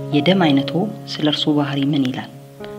የደም አይነቶ ስለ እርሶ ባህሪ ምን ይላል?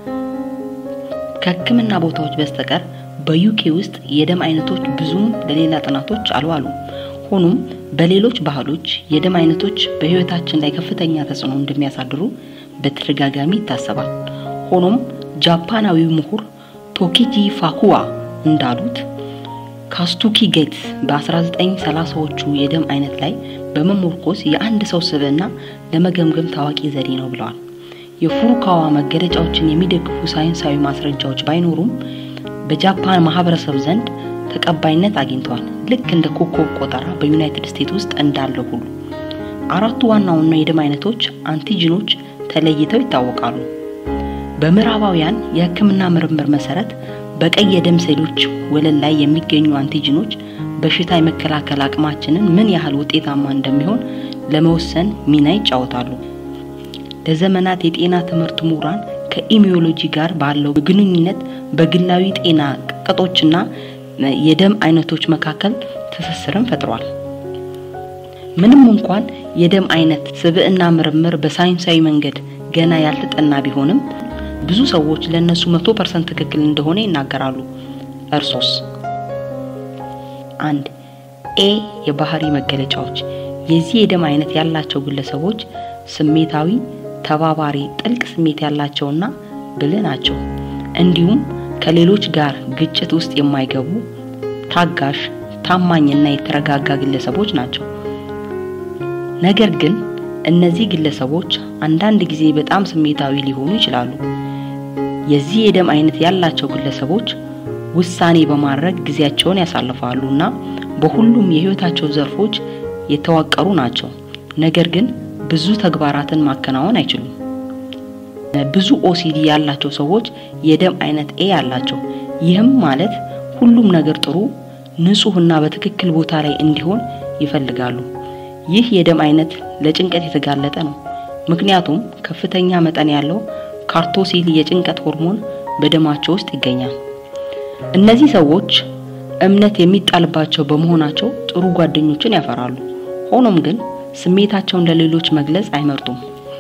ከሕክምና ቦታዎች በስተቀር በዩኬ ውስጥ የደም አይነቶች ብዙም ለሌላ ጥናቶች አልዋሉ። ሆኖም በሌሎች ባህሎች የደም አይነቶች በሕይወታችን ላይ ከፍተኛ ተጽዕኖ እንደሚያሳድሩ በተደጋጋሚ ይታሰባል። ሆኖም ጃፓናዊው ምሁር ቶኪጂ ፋኩዋ እንዳሉት ካስቱኪ ጌትስ በ1930ዎቹ የደም አይነት ላይ በመሞርኮስ የአንድ ሰው ስብዕና ለመገምገም ታዋቂ ዘዴ ነው ብለዋል። የፉሩካዋ መገለጫዎችን የሚደግፉ ሳይንሳዊ ማስረጃዎች ባይኖሩም በጃፓን ማህበረሰብ ዘንድ ተቀባይነት አግኝተዋል። ልክ እንደ ኮከብ ቆጠራ በዩናይትድ ስቴትስ ውስጥ እንዳለው ሁሉ አራቱ ዋና ዋና የደም አይነቶች አንቲጂኖች ተለይተው ይታወቃሉ። በምዕራባውያን የሕክምና ምርምር መሰረት በቀይ የደም ሴሎች ወለል ላይ የሚገኙ አንቲጂኖች በሽታ የመከላከል አቅማችንን ምን ያህል ውጤታማ እንደሚሆን ለመወሰን ሚና ይጫወታሉ። ለዘመናት የጤና ትምህርት ምሁራን ከኢሚዮሎጂ ጋር ባለው ግንኙነት በግላዊ ጤና ቅጦችና የደም አይነቶች መካከል ትስስርን ፈጥሯል። ምንም እንኳን የደም አይነት ስብዕና ምርምር በሳይንሳዊ መንገድ ገና ያልተጠና ቢሆንም ብዙ ሰዎች ለእነሱ መቶ ፐርሰንት ትክክል እንደሆነ ይናገራሉ። እርሶስ? አንድ ኤ የባህሪ መገለጫዎች የዚህ የደም አይነት ያላቸው ግለሰቦች ስሜታዊ፣ ተባባሪ፣ ጥልቅ ስሜት ያላቸውና ብልህ ናቸው። እንዲሁም ከሌሎች ጋር ግጭት ውስጥ የማይገቡ ታጋሽ፣ ታማኝና የተረጋጋ ግለሰቦች ናቸው። ነገር ግን እነዚህ ግለሰቦች አንዳንድ ጊዜ በጣም ስሜታዊ ሊሆኑ ይችላሉ። የዚህ የደም አይነት ያላቸው ግለሰቦች ውሳኔ በማድረግ ጊዜያቸውን ያሳልፋሉ እና በሁሉም የህይወታቸው ዘርፎች የተዋቀሩ ናቸው። ነገር ግን ብዙ ተግባራትን ማከናወን አይችሉም። ብዙ ኦሲዲ ያላቸው ሰዎች የደም አይነት ኤ ያላቸው። ይህም ማለት ሁሉም ነገር ጥሩ፣ ንጹህና በትክክል ቦታ ላይ እንዲሆን ይፈልጋሉ። ይህ የደም አይነት ለጭንቀት የተጋለጠ ነው። ምክንያቱም ከፍተኛ መጠን ያለው ካርቶሲል የጭንቀት ሆርሞን በደማቸው ውስጥ ይገኛል። እነዚህ ሰዎች እምነት የሚጣልባቸው በመሆናቸው ጥሩ ጓደኞችን ያፈራሉ። ሆኖም ግን ስሜታቸውን ለሌሎች መግለጽ አይመርጡም።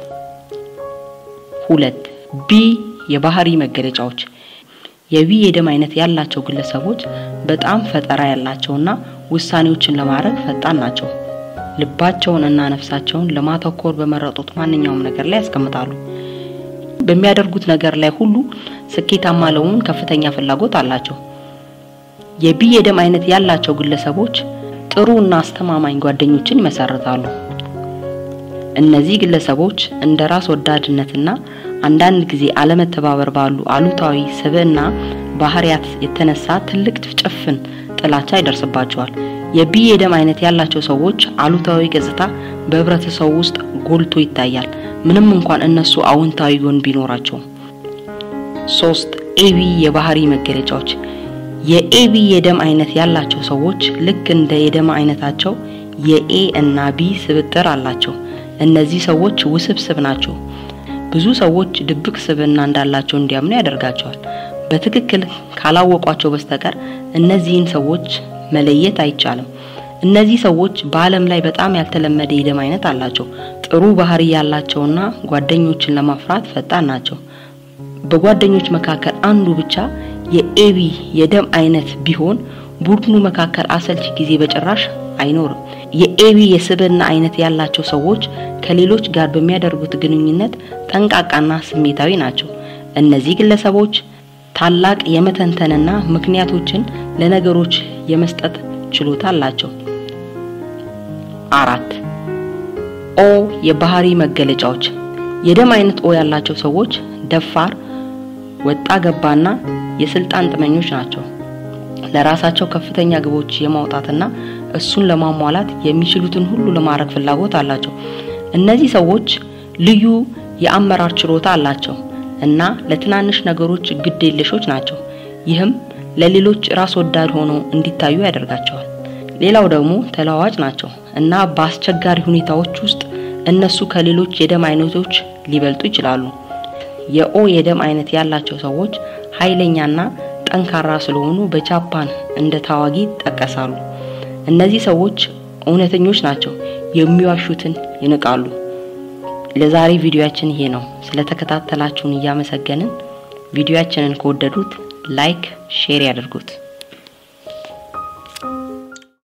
ሁለት ቢ የባህሪ መገለጫዎች የቢ የደም አይነት ያላቸው ግለሰቦች በጣም ፈጠራ ያላቸውና ውሳኔዎችን ለማድረግ ፈጣን ናቸው። ልባቸውን እና ነፍሳቸውን ለማተኮር በመረጡት ማንኛውም ነገር ላይ ያስቀምጣሉ። በሚያደርጉት ነገር ላይ ሁሉ ስኬታማ ለመሆን ከፍተኛ ፍላጎት አላቸው። የቢ የደም አይነት ያላቸው ግለሰቦች ጥሩ እና አስተማማኝ ጓደኞችን ይመሰርታሉ። እነዚህ ግለሰቦች እንደ ራስ ወዳድነትና አንዳንድ ጊዜ አለመተባበር ባሉ አሉታዊ ስብዕና ባህሪያት የተነሳ ትልቅ ጭፍን ጥላቻ ይደርስባቸዋል። የቢ የደም አይነት ያላቸው ሰዎች አሉታዊ ገጽታ በህብረተሰቡ ውስጥ ጎልቶ ይታያል፣ ምንም እንኳን እነሱ አዎንታዊ ጎን ቢኖራቸውም። ሶስት ኤቢ የባህሪ መገለጫዎች የኤቢ የደም አይነት ያላቸው ሰዎች ልክ እንደ የደም አይነታቸው የኤ እና ቢ ስብጥር አላቸው። እነዚህ ሰዎች ውስብስብ ናቸው። ብዙ ሰዎች ድብቅ ስብዕና እንዳላቸው እንዲያምኑ ያደርጋቸዋል። በትክክል ካላወቋቸው በስተቀር እነዚህን ሰዎች መለየት አይቻልም። እነዚህ ሰዎች በዓለም ላይ በጣም ያልተለመደ የደም አይነት አላቸው። ጥሩ ባህሪ ያላቸውና ጓደኞችን ለማፍራት ፈጣን ናቸው። በጓደኞች መካከል አንዱ ብቻ የኤቢ የደም አይነት ቢሆን ቡድኑ መካከል አሰልቺ ጊዜ በጭራሽ አይኖርም። የኤቢ የስብዕና አይነት ያላቸው ሰዎች ከሌሎች ጋር በሚያደርጉት ግንኙነት ጠንቃቃና ስሜታዊ ናቸው። እነዚህ ግለሰቦች ታላቅ የመተንተንና ምክንያቶችን ለነገሮች የመስጠት ችሎታ አላቸው። አራት ኦ የባህሪ መገለጫዎች የደም አይነት ኦ ያላቸው ሰዎች ደፋር፣ ወጣ ገባና የስልጣን ጥመኞች ናቸው። ለራሳቸው ከፍተኛ ግቦች የማውጣትና እሱን ለማሟላት የሚችሉትን ሁሉ ለማድረግ ፍላጎት አላቸው። እነዚህ ሰዎች ልዩ የአመራር ችሎታ አላቸው እና ለትናንሽ ነገሮች ግድ የለሾች ናቸው። ይህም ለሌሎች ራስ ወዳድ ሆነው እንዲታዩ ያደርጋቸዋል። ሌላው ደግሞ ተለዋዋጭ ናቸው እና በአስቸጋሪ ሁኔታዎች ውስጥ እነሱ ከሌሎች የደም አይነቶች ሊበልጡ ይችላሉ። የኦ የደም አይነት ያላቸው ሰዎች ኃይለኛና ጠንካራ ስለሆኑ በጃፓን እንደ ታዋጊ ይጠቀሳሉ። እነዚህ ሰዎች እውነተኞች ናቸው፣ የሚዋሹትን ይንቃሉ። ለዛሬ ቪዲዮያችን ይሄ ነው። ስለተከታተላችሁን እያመሰገንን ቪዲዮያችንን ከወደዱት ላይክ፣ ሼር ያድርጉት።